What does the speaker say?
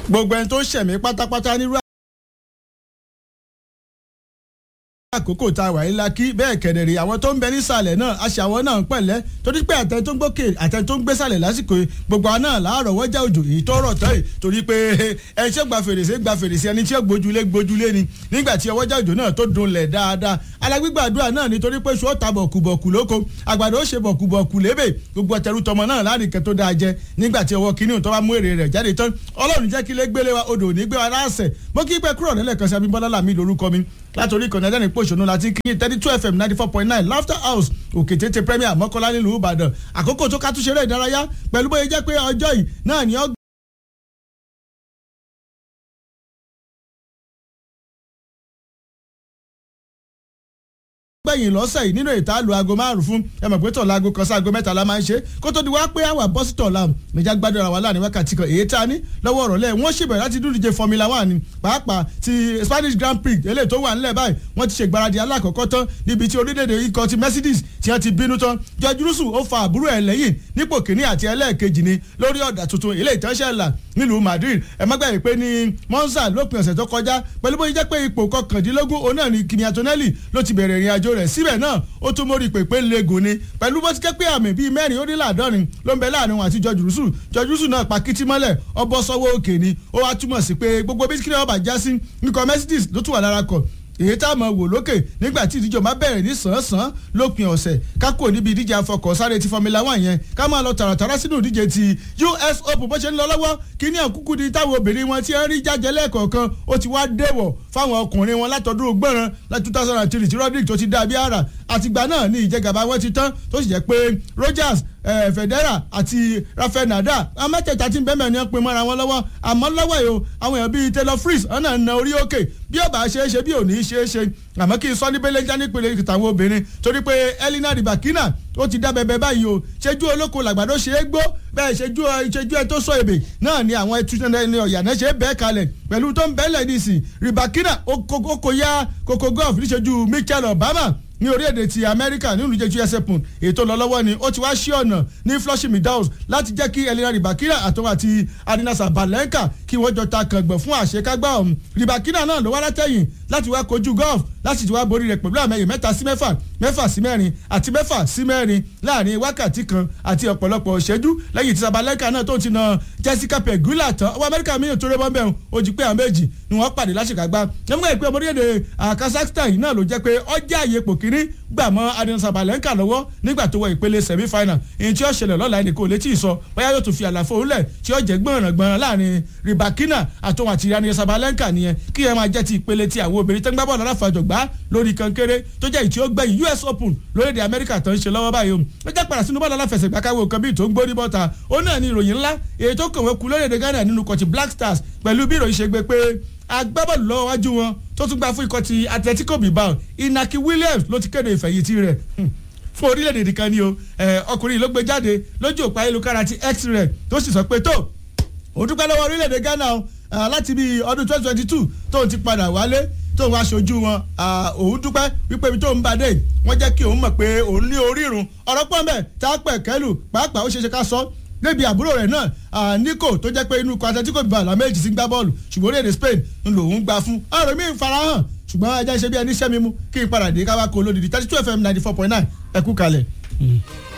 gbogbo ẹni tó ṣẹ̀mí pátápátá nírú àkókò tá a wà yìí la kí bẹ́ẹ̀ kẹ̀dẹ̀rẹ̀ àwọn tó ń bẹ nísàlẹ̀ náà aṣọ àwọn náà ń pẹ̀lẹ́ torí pé àtẹ tó ń gbókè àtẹ tó ń gbésàlẹ̀ lásìkò yìí gbogbo àwọn náà láàárọ̀ wọ́jà òjò èyí tó rọ̀ tán yìí torí pé ẹni tí ó gba fèrèsé gba fèrèsé ẹni tí ó gbójúlé gbójúlé ni nígbà tí ọwọ́jà òjò náà tó dunlẹ̀ dáadáa alágbígbàdúrà náà nítorí pé ṣó ta bọ̀kùbọ̀kù lóko àgbàdo ó ṣe bọ̀kùbọ̀kù lébè gbogbo ọ̀tẹ̀rù tọmọ náà láàrin kan tó dáa jẹ nígbà tí ọwọ́ kínní tó bá mú èrè rẹ̀ jáde tán ọlọ́run jẹ́ kí lé gbélé wa odò ní gbé wa láàṣẹ mo kí pẹ́ kúrò nílẹ̀ kan sí abímbọ́lá làmì lórúkọ mi látòrí ìkànnì ẹ̀dẹ́rìn pòṣónú láti kí thirty two fm ninety four point nine laughter house òkè tètè premier mọ́kànlá nílùú ìbàdàn àkókò tó ká tún ṣeré ìdárayá pẹ̀lú bóyá jẹ́ pé ọjọ́ yìí náà ni ó gbẹ̀yìn lọ́sẹ̀ yìí nínú ètò àlù aago márùn fún ẹ mọ̀ pé tọ̀la aago kan sí aago mẹ́ta la máa ń ṣe kó tó di wá pé àwà bọ́sì tọ̀la níjà gbádùn ara wa láàrin wákàtí kan èyí tá a ní lọ́wọ́ ọ̀rọ̀ lẹ̀ wọ́n ṣèbẹ̀rẹ̀ láti dúdíje formula one ni pàápàá ti spanish grand prix eléyìí tó wà nílẹ̀ báyìí wọ́n ti ṣe ìgbáradì alákọ̀ọ́kọ́ tán níbi tí orílẹ̀-èdè ikọ̀ ti mercedes tí wọ́n ti bínú tán george russell ó fa àbúrò ẹ̀ lẹ́yìn nípò kínní àti ẹlẹ́ẹ̀kejì ni lórí ọ̀dà tuntun ilé ìtẹ́sẹ̀là nílùú madrid ẹ má gbàgbé pé ní monza lópin ọ̀sẹ̀ tó kọjá pẹ̀lú bóyá jẹ́ pé ipò kọkàndínlógún òun náà ni kimi antonelli ló ti bẹ̀rẹ̀ ìrìn àjò rẹ̀ síbẹ̀ náà ó tún mórí pèpè legun ni pẹ̀lú bó ti jẹ́ pé àmì bíi mẹ́rin ó ní láàdọ́rin ló ń bẹ láàrin wọn àti george russell george russell náà pa kìtì mọ́lẹ̀ ọbọ̀ sọ́wọ́ òkè ni ó wá túmọ̀ sí pé gbogbo bí kíni ọba já sí nǹkan mercedes ló tún wà lára kọ̀ èyí tá a mọ̀ wò lókè nígbà tí ìdíje máa bẹ̀rẹ̀ ní sàn-án lópin ọ̀sẹ̀ kákò níbi ìdíje afọkọ̀ sáré ti formula one yẹn ká máa lọ tààràtàrà sínú ìdíje ti us open bó ṣe ń lọ lọ́wọ́ kíní àkúkú di táwọn obìnrin wọn tí ń rí jájẹ lẹ́ẹ̀kọ̀ọ̀kan ó ti wá dẹ̀wọ̀ fáwọn ọkùnrin wọn látọdún gbọ́ràn láti two thousand and three tí rodrick tó ti dá bí ara àtìgbà náà ní ìjẹgàba wọn ti tán tó sì jẹ́ pé rogers eh, federa àti rafael nadal amẹ́tẹ̀ẹ̀ta tí ń bẹ́ẹ̀ mẹ́rin pin mọ́ra wọn lọ́wọ́ àmọ́ lọ́wọ́ yìí o àwọn èèyàn bíi taylor fritz ọ̀nà na orí òkè bí ó bá ṣe é ṣe bí ò ní í ṣe é ṣe àmọ́ kí n sọ ní bẹ́lẹ́jà nípele ìtàwọn obìnrin torí pé elina ribakina ó ti dá bẹbẹ báyìí o ṣẹ́jú olóko làgbàdo ṣe é gbó bẹ́ẹ̀ ṣẹ́jú ṣẹ́jú ẹ tó sọ èbè náà ni àwọn ẹtúṣẹ́ ọ̀yànà ṣe é bẹ́ẹ̀ kalẹ̀ pẹ̀lú tó ń bẹ́ẹ̀lẹ̀ nísìn ribakina ó kò ya kókó golf níṣẹ́jú michael obama ní orílẹ̀-èdè ti amẹ́ríkà nínú ìjẹ́ us open ètò lọ́lọ́wọ́ ni ó ti wá sí ọ̀nà ní flushing meadows láti jẹ́ kí elina ribakina àtọ́wọ́ àti adinasa balenka kí wọ́n jọ ta kàngbọ̀n fún àṣekágbá ọ̀hún ribakina náà ló wá látẹ̀yìn láti wá kojú golf láti ti wá borí rẹ̀ pẹ̀lú àmẹ́yìn mẹ́ta sí mẹ́fà mẹ́fà sí mẹ́rin àti mẹ́fà sí mẹ́rin láàrin wákàtí kan àti ọ̀pọ̀lọpọ̀ ìṣẹ́jú lẹ́yìn tí sabalenka náà tó ti na jessica pegula tán ọwọ́ amẹ́ríkà mi ò tó rẹ́ bọ́ bẹ́ẹ̀ ó jí pé àwọn méjì ni wọ́n pàdé láṣekágbá nígbà ìpè ọmọ orílẹ̀-èdè kazakhstan yìí náà ló jẹ́ pé ọjà àyè pò kínní gbà mọ́ adìyẹ sabalenka lọ́wọ́ nígbà tó wọ ìpele semi final èyí tí ó ṣẹlẹ̀ lọ́la ẹnì kò létí ìsọ bóyá yóò tún fi àlàfo òǹlẹ̀ tí ó jẹ́ gbọ̀nràn gbọ̀nràn láàrin ribakina àtòun àti adìyẹ sabalenka nìyẹn kí ẹ máa jẹ́ ti ìpele ti àwọn obìnrin tẹ́gbà bọ́ọ̀lù aláfàjọgbá lórí kankéré tó jẹ́ ìtí ó gbẹ̀yìn us open lórílẹ̀‐èdè amẹ́ríkà tó ń ṣe lọ́wọ́ báyìí o ó jẹ́ padà sínú bọ́ọ̀lù aláfẹsẹ̀gbá káwé kan bíi tó ń gbórí bọ́ta ó náà ní ìròyìn ńlá èyí tó kàn wọ́n kú lórílẹ̀‐èdè ghana nínú kọ̀tì black stars pẹ̀lú bí ìròyìn ṣe gbé pé agbábọ́ọ̀lù lọ́wọ́ wájú wọn tó tún gbà fún ikọ̀ ti atletico bilbao inaki williams ló ti kéde ìfẹ̀yìntì rẹ̀ fún orílẹ̀-èdè nìkan ni o ọkùnrin ló gbé jáde lójú òpá ayélujára ti x-ray tó sì sọ pé tó òun dúpẹ́ lọ́wọ́ orílẹ̀-èdè ghana o láti bí ọdún twenty twenty two tóun ti padà wálé tóun wá aṣojú wọn òun dúpẹ́ wípé ibi tóun bá dé wọ́n jẹ́ kí òun mọ̀ pé òun ní orírun ọ̀rọ̀ pọ̀ mẹ́ tá a pẹ̀ kẹ́lù pàápàá ó ṣeéṣe ká sọ níbi àbúrò rẹ̀ náà nico tó jẹ́ pé inú ikọ̀ atletico bilbao méjì sí gbá bọ́ọ̀lù ṣùgbọ́n orílẹ̀-èdè spain ń lòun gbà fún ọ̀rọ̀ mi ń farahàn ṣùgbọ́n ẹjẹ́ ṣe bí ẹni ṣẹ́ mi mú kí n padà dé káwá kó lódìdí thirty two fm ninety four point nine ẹ kú kalẹ̀.